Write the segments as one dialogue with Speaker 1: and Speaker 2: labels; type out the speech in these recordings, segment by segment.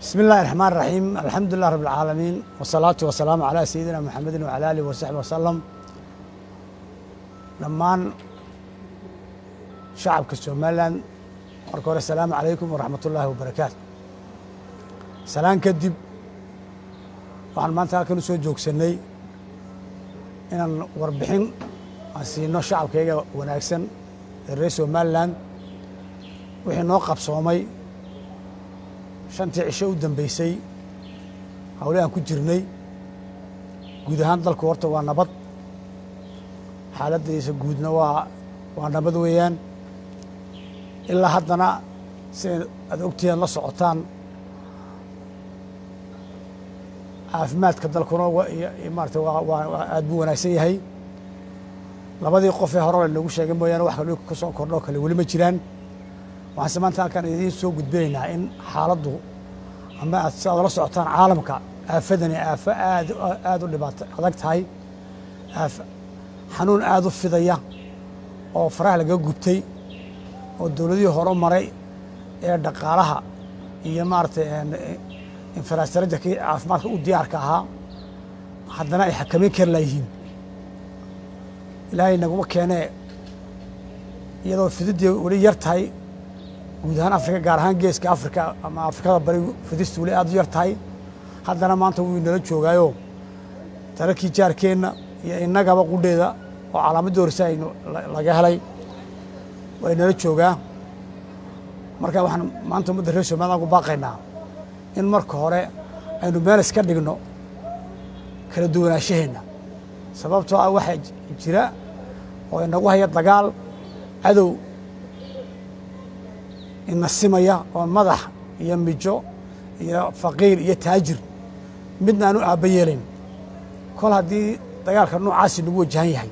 Speaker 1: بسم الله الرحمن الرحيم الحمد لله رب العالمين والصلاة والسلام على سيدنا محمد وعلى آله وصحبه وسلم dhammaan shacabka somalilan marka hore asalaamu calaykum waraxmat ullaahi wabarakaatu salaan kadib waxaan maanta halkan u soo joogsanay inaan warbixin aan siino shacabkayga wanaagsan ee reer somalilan wixii noo qabsoomay shantii cisho u dambeysay hawle aan ku jirnay guud ahaan dalku horta waa nabad xaaladdiisa guudna waa waa nabad weeyaan ilaa haddana siday aad ogtihiin la socotaan caafimaadka dalkuna maarata waa aad buu wanaagsan yahay labadii qof ee hore lanogu sheegay mooyaane wax kale ka soo kordho kale weli ma jiraan waxaanse maanta halkaan idiin soo gudbinaynaa in xaaladdu ama aad si aad la socotaan caalamka aafadani aafo aad aad u dhibaato adag tahay xanuun aad u fidaya oo faraha laga gubtay oo dowladihii hore maray ee dhaqaalaha iyo maaragtay infrastructurkii caafimaadka u diyaarka ahaa haddana ay xakameyn kari laayihiin ilaahay naguma keenee iyadoo fididdii weli yar tahay guud ahaan afrika gaar ahaan geeska afrika ama afrikada bari fidistu weli aad u yar tahay haddana maanta wuu inala joogaayo dalalkii jaarkeenna iyo innagaba qudheeda oo calaamadda horse aynu laga helay waa inala joogaa marka waxaan maanta ummadda reer somaliland ku baaqaynaa in marka hore aynu meel iska dhigno kala duwanaashaheenna sababtoo ah waxaa jira oo inagu haya dagaal cadow ina simaya oo madax iyo mijo iyo faqiir iyo taajir midna aanu aabba yeelayn kol haddii dagaalka noocaasi nagu wajahan yahay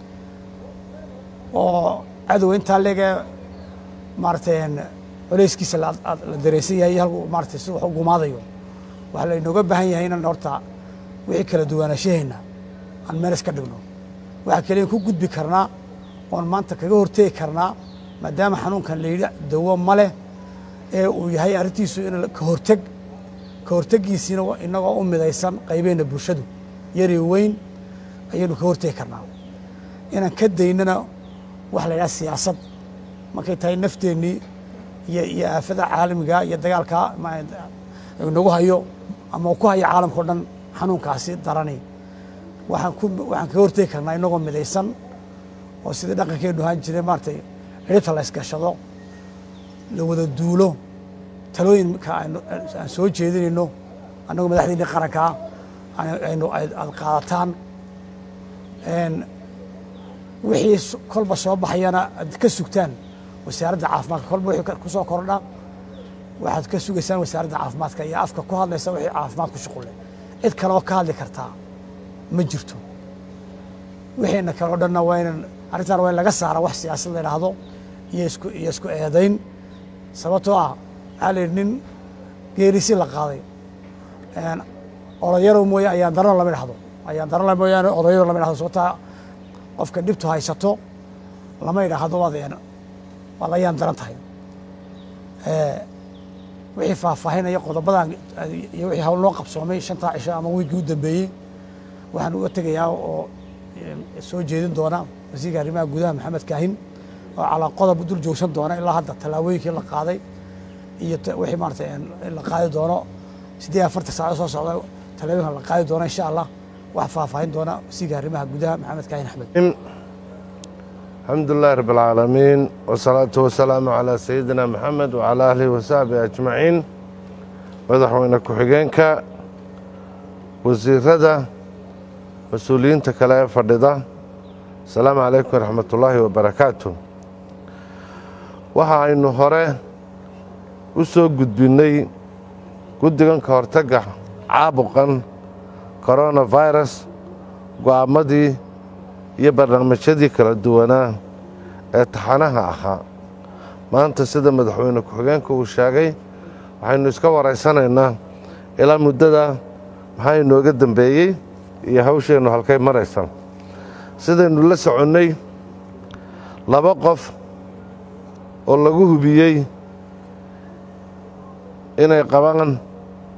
Speaker 1: oo cadowa intaa leegee maaratay coleyskiisa la dareensan yahay halku maarata si wax u gumaadayo waxaa laynooga baahan yahay inaan horta wixii kala duwanaashaheenna aan meel iska dhigno waxaa keliyan ku gudbi karnaa oon maanta kaga hortegi karnaa maadaama xanuunkan layidhi dawo ma leh ee uu yahay arrintiisu in ka horteg ka hortegiisiina inagoo u midaysan qaybeenna bulshadu yari weyn ayaynu ka hortegi karnaa inaan ka daynana waxa la yidhaha siyaasad markay tahay nafteennii iyo iyo aafada caalamiga iyo dagaalka nagu hayo ama ku hayo caalamka o dhan xanuunkaasi darani waxaan ku waxaan kaga hortegi karnaa inagoo midaysan oo sidii dhaqankeenu ahaan jiray maaratay xidhibta la ysgashado la wada duulo talooyinka aan soo jeedinayno annagoo madaxdeenii qarankaa aynu aad qaadataan wixii kolba soo baxayana aad ka sugtaan wasaaradda caafimaadka kolba wixii ku soo kordha waxaad ka sugaysaan wasaaradda caafimaadka iyo afka ku hadlaysa wixii caafimaad ku shuqulle cid kale oo ka hadli kartaa ma jirto wixiina kale o dhanna waa inan arrintan waa in laga saara wax siyaasad la idhaahdo iyo isku iyo isku eedayn sababtoo ah waxaa la yidhi nin geerisi la qaaday odayarow mooye ayaan darano lama idhahdo ayaan darano mooyaane odayaro lama idhahdo sababtaa qofka dhibtu haysato lama idhaahdo waad waad ayaan daran tahay wixii faahfaahinaya qodobadan iyo wixii hawl noo qabsoomay shantaa cisho ama wiigii u dambeeyey waxaan uga tegayaa oo soo jeedin doona wasiirka arrimaha gudaha maxamed kaahin oo calaa qodob dul joogsan doona ilaa hadda tallaabooyinkii la qaaday iyo wixii maarata la qaadi doono siddeed afartan saaco soo socda tallaabooyinka la qaadi doona insha allah wax faahfaahin doona wasiirka arrimaha gudaha maxamed kaahin axmed
Speaker 2: alxamdu lilahi rab alcaalamiin wasalaatu wasalaamu calaa sayidina maxamed wacalaa aalihi wasaxbihi ajmaciin madaxweyne ku-xigeenka wasiirada mas-uuliyiinta kale ee fadhida asalaamu calaykum waraxmat ullaahi wabarakaatu waxa aynu hore u soo gudbinnay guddigan ka hortagga caabuqan koronafirus go'aammadii iyo barnaamijyadii kala duwanaa ee taxanaha ahaa maanta sida madaxweyne ku-xigeenka uu sheegay waxaynu iska waraysanaynaa ilaa muddada maxaa inooga dembeeyey iyo hawsheennu halkay maraysa sidaynu la soconnay laba qof oo lagu hubiyey inay qabaan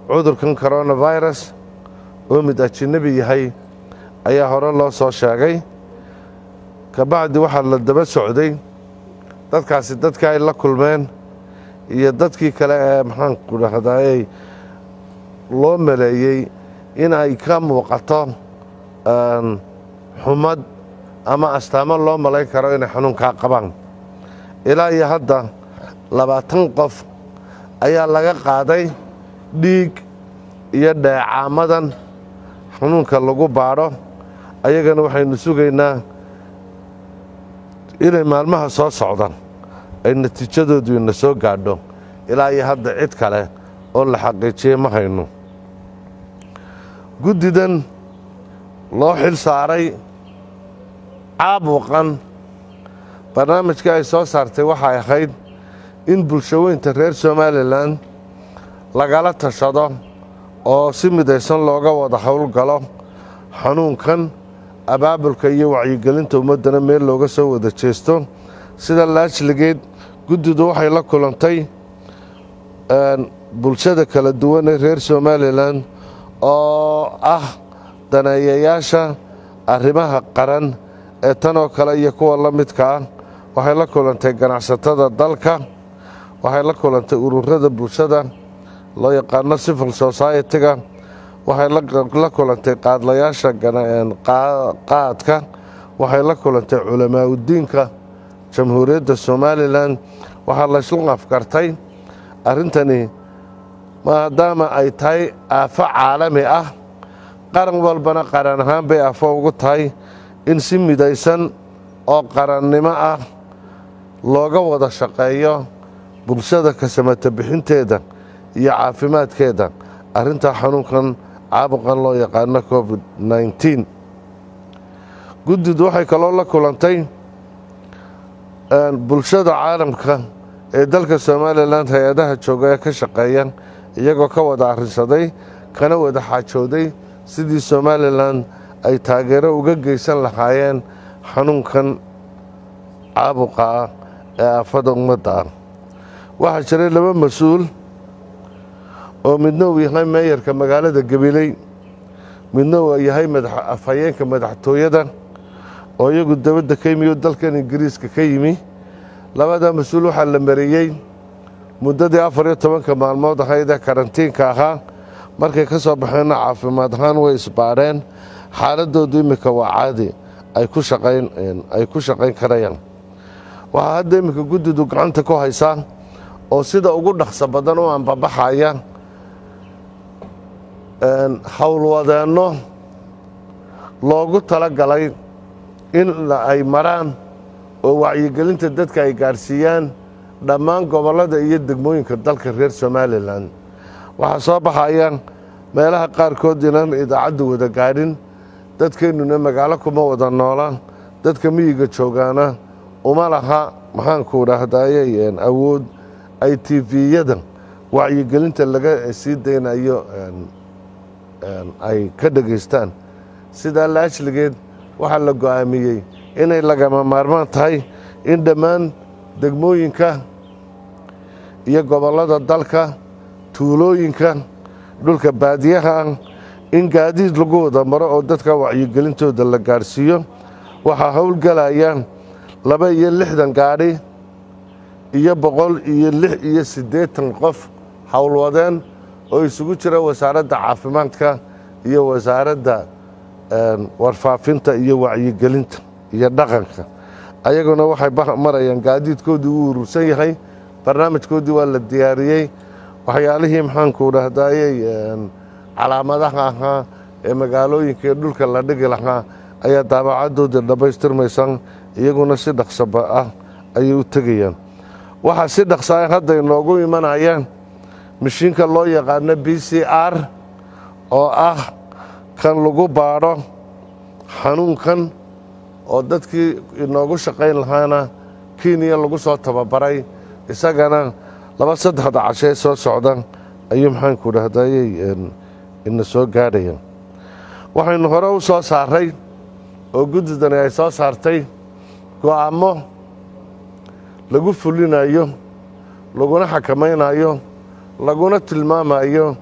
Speaker 2: cudurkan coronavirus oo mid ajinabi yahay ayaa hore loo soo sheegay kabacdi waxaa la daba socday dadkaasi dadkii ay la kulmeen iyo dadkii kale ee maxaanku dhahdaayey loo maleeyey in ay ka muuqato xumad ama astaamo loo malayn karo inay xanuunkaa qabaan ilaa iyo hadda labaatan qof ayaa laga qaaday dhiig iyo dheecaamadan xanuunka lagu baadho ayagana waxaynu sugaynaa inay maalmaha soo socdaan ay natiijadoodu ina soo gaadho ilaa iyo hadda cid kale oo la xaqiijiyey ma hayno guddidan loo xil saaray caabuqan barnaamijkii ay soo saartay waxay ahayd in bulshaweynta reer somalilan lagala tashado oo si midaysan looga wada howlgalo xanuunkan abaabulka iyo wacyigelinta ummaddana meel looga soo wada jeesto sida laajligeed guddidu waxay la kulantay bulshada kala duwan ee reer somalilan oo ah daneeyayaasha arrimaha qaran ee tanoo kale iyo kuwa la midka ah waxay la kulantay ganacsatada dalka waxay la kulantay ururada bulshada loo yaqaano civil society-ga waxay la kulantay qaadlayaasha qaadka waxay la kulantay culamaa udiinka jamhuuriyadda somalilan waxaa layslu afkartay arrintani maadaama ay tahay aafo caalami ah qaran walbana qaran ahaan bay aafo ugu tahay in si midaysan oo qarannimo ah looga wada shaqeeyo bulshada kasamata bixinteeda iyo caafimaadkeeda arrintaa xanuunkan caabuqan loo yaqaano covid nneteen guddidu waxay kaloo la kulantay bulshada caalamka ee dalka somalilan hay-adaha jooga ee ka shaqeeya iyagoo ka wada arrinsaday kana wada xaajooday sidii somalilan ay taageero uga geysan lahaayeen xanuunkan caabuqa ah ee aafada ummadda ah waxaa jiray laba mas-uul oo midna uu yahay meeyarka magaalada gabiley midna uu yahay afhayeenka madaxtooyada oo iyagu dabadda ka yimi oo dalkan ingiriiska ka yimi labadaa mas-uul waxaa la mariyey muddadii afar iyo tobanka maalmood ahayd ee karantiinka ahaa markay ka soo baxeenna caafimaad ahaan way isbaadheen xaaladoodu iminka waa caadi ay ku shaqayn ay ku shaqayn karayaan waxaa hadda iminka guddidu gacanta ku haysaa oo sida ugu dhaqso badan u anbabaxaya howlwadeenno loogu tala galay in ay maraan oo wacyigelinta dadka ay gaadhsiiyaan dhammaan gobollada iyo degmooyinka dalka reer somalilan waxaa soo baxaya meelaha qaarkood inaan idaacaddu wada gaadhin dadkeennuna magaalo kuma wada noola dadka miyiga joogaana uma laha maxaanku dhahdaayey awood ay tiviyada wacyigelinta laga sii daynayo ay ka dhegaystaan sidaa laajligeed waxaa la go'aamiyey inay lagama maarmaan tahay in dhammaan degmooyinka iyo gobollada dalka tuulooyinka dhulka baadiyaha ah in gaadiid lagu wada maro oo dadka wacyigelintooda la gaadhsiiyo waxaa howlgelaya laba iyo lixdan gaadhi iyo boqol iyo lix iyo siddeetan qof howlwadeen oo isugu jira wasaaradda caafimaadka iyo wasaaradda warfaafinta iyo wacyigelinta iyo dhaqanka ayaguna waxay marayaan gaadiidkoodii uu urursan yahay barnaamijkoodii waa la diyaariyey waxyaalihii maxaanku dhahdaayey calaamadaha ahaa ee magaalooyinka ee dhulka la dhigi lahaa ayaa daabacadoodii dhammaystirmaysan iyaguna si dhaqsaba ah ayay u tegayaan waxaa si dhaqsaa hadda inoogu imanayaan mashiinka loo yaqaano b c r oo ah kan lagu baadho xanuunkan oo dadkii inoogu shaqayn lahaana kenya lagu soo tababaray isagana laba saddexda cashee soo socda ayuu maxaanku dhahdaayey ina soo gaadhaya waxaynu hore u soo saaray oo guddidani ay soo saartay go'aamo lagu fulinayo laguna xakamaynayo laguna tilmaamayo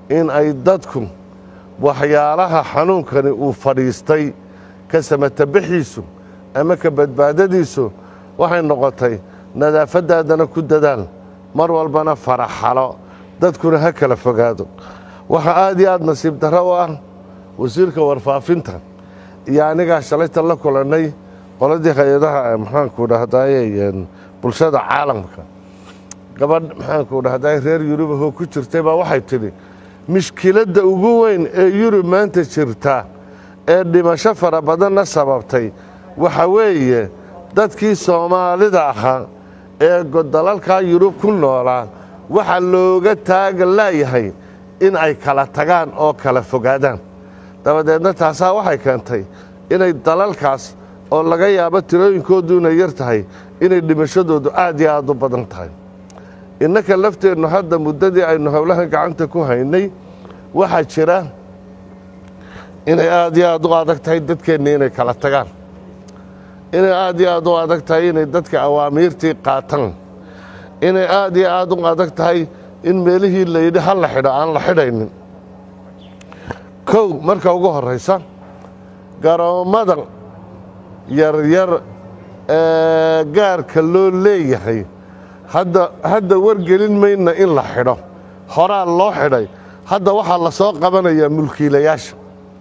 Speaker 2: in ay dadku waxyaalaha xanuunkani uu fadhiistay ka samatabixiisu ama ka badbaadadiisu waxay noqotay nadaafaddaadana ku dadaal mar walbana faraxalo dadkuna ha kala fogaado waxaa aad iyo aad nasiib darro u ah wasiirka warfaafinta iyo anigaa shalayta la kulannay qoladii hay-adaha maxaanku dhahdaye bulshada caalamka gabadh maxaanku dhahdaye reer yurubahoo ku jirtay baa waxay tidhi mishkiladda ugu weyn ee yurub maanta jirta ee dhimasho fara badanna sababtay waxa weeye dadkii soomaalida ahaa ee dalalkaa yurub ku noolaa waxaa looga taaga laayahay in ay kala tagaan oo kala fogaadaan dabadeedna taasaa waxay keentay inay dalalkaas oo laga yaabo tirooyinkoodu inay yar tahay inay dhimashadoodu aad iyo aad u badan tahay innaka lafteennu hadda muddadii aynu howlahan gacanta ku haynay waxaa jira inay aad iyo aad u adag tahay dadkeenna inay kala tagaan inay aad iyo aad u adag tahay inay dadka awaamiirtii qaataan inay aad iyo aad u adag tahay in meelihii layidhi ha la xidho aan la xidhaynin kow marka ugu horraysa garoommada yaryar ee gaarka loo leeyahay hadda hadda wargelin mayna in la xidho horaa loo xidhay hadda waxaa la soo qabanayaa mulkiilayaasha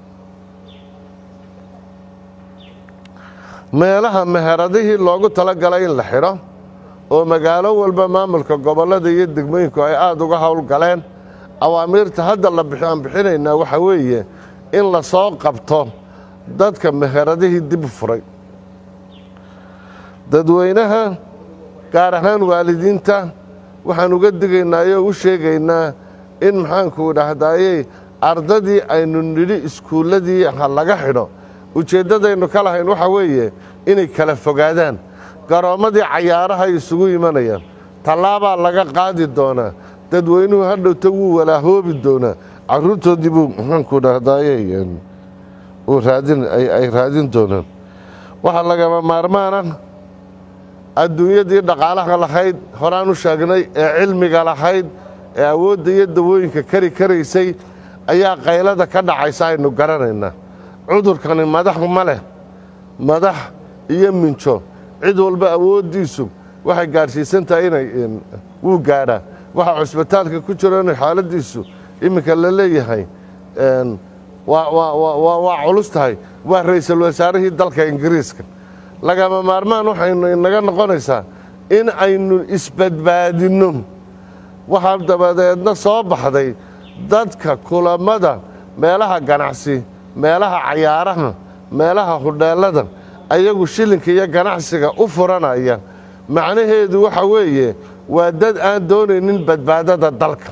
Speaker 2: meelaha meheradihii loogu talagalay in la xidho oo magaalo walba maamulka gobollada iyo degmooyinku ay aada uga howlgaleen awaamiirta hadda la aan bixinaynaa waxaa weeye in la soo qabto dadka meheradihii dib u furay dadweynaha gaar ahaan waalidiinta waxaan uga digaynaa oo u sheegaynaa in maxaanku dhahdaayey ardadii aynu nidhi iskuulladii ha laga xidho ujeeddadaynu ka lahayn waxaa weeye inay kala fogaadaan garoommadii cayaaraha ay isugu imanayaan tallaabaa laga qaadi doonaa dadweynuhu hadhowta wuu walaahoobi doonaa carruurtoodii buu maxaanku dhahdaayey ay raadin doonaan waxaa lagama maarmaana adduunyadii dhaqaalaha lahayd horaan u sheegnay ee cilmiga lahayd ee awoodda iyo dawooyinka kari karaysay ayaa qaylada ka dhacaysa aynu garanaynaa cudurkani madax ma leh madax iyo minjo cid walba awooddiisu waxay gaadhsiisan tahay inay wuu gaadhaa waxaa cusbitaalka ku jiro inay xaaladdiisu iminka la leeyahay waa culus tahay waa ra'iisul wasaarihii dalka ingiriiska lagama maarmaan waxaynu inaga noqonaysaa in aynu isbadbaadinno waxaa dabadeedna soo baxday dadka kulammada meelaha ganacsi meelaha cayaaraha meelaha hudheellada ayagu shilinka iyo ganacsiga u furanaya macnaheedu waxa weeye waa dad aan doonaynin badbaadada dalka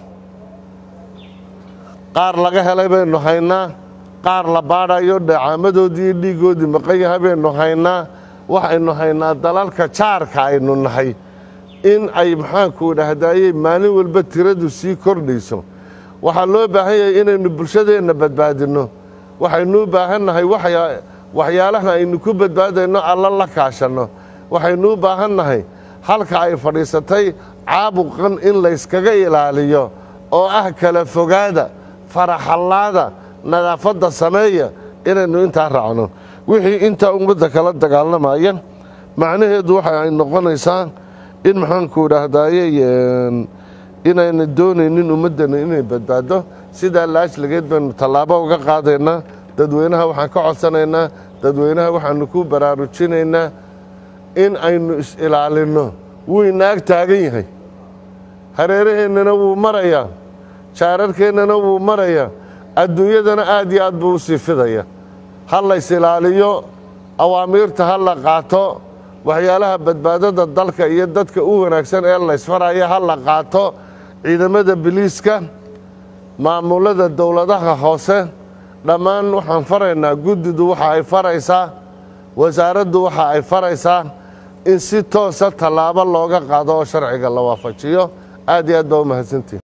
Speaker 2: qaar laga helay baynu haynaa qaar la baadhayo dheecaamadoodii iyo dhiiggoodii maqan yahay baynu haynaa waxaynu haynaa dalalka jaarka aynu nahay in ay maxaanku dhahdaayey maalin walba tiradu sii kordhayso waxaa loo baahan yahay inaynu bulshadeenna badbaadinno waxaynu u baahan nahay waxyaalaha aynu ku badbaadayno alla la kaashanno waxaynu u baahan nahay halka ay fadhiisatay caabuqan in layskaga ilaaliyo oo ah kala fogaada faraxallaada nadaafadda sameeya inaynu intaa raacno wixii intaa ummadda kala dagaalamaya macnaheedu waxa ay noqonaysaa in maxaanku dhahdaayey inayna doonaynin ummaddana inay badbaado sidaa laajligeed baynu tallaabo uga qaadaynaa dadweynaha waxaan ka codsanaynaa dadweynaha waxaanu ku baraarujinaynaa in aynu is-ilaalinno wuu inaag taagan yahay hareeraheennana wuu marayaa jaararkeennana wuu marayaa adduunyadana aad iyo aad buu u sii fidaya ha lays ilaaliyo awaamiirta ha la qaato waxyaalaha badbaadada dalka iyo dadka u wanaagsan ee laysfaraya ha la qaato ciidamada biliiska maamulada dowladaha hoose dhammaan waxaan faraynaa guddidu waxa ay faraysaa wasaaraddu waxa ay faraysaa in si toosa tallaabo looga qaado oo sharciga la waafajiyo aad iyo aad baa u mahadsantihin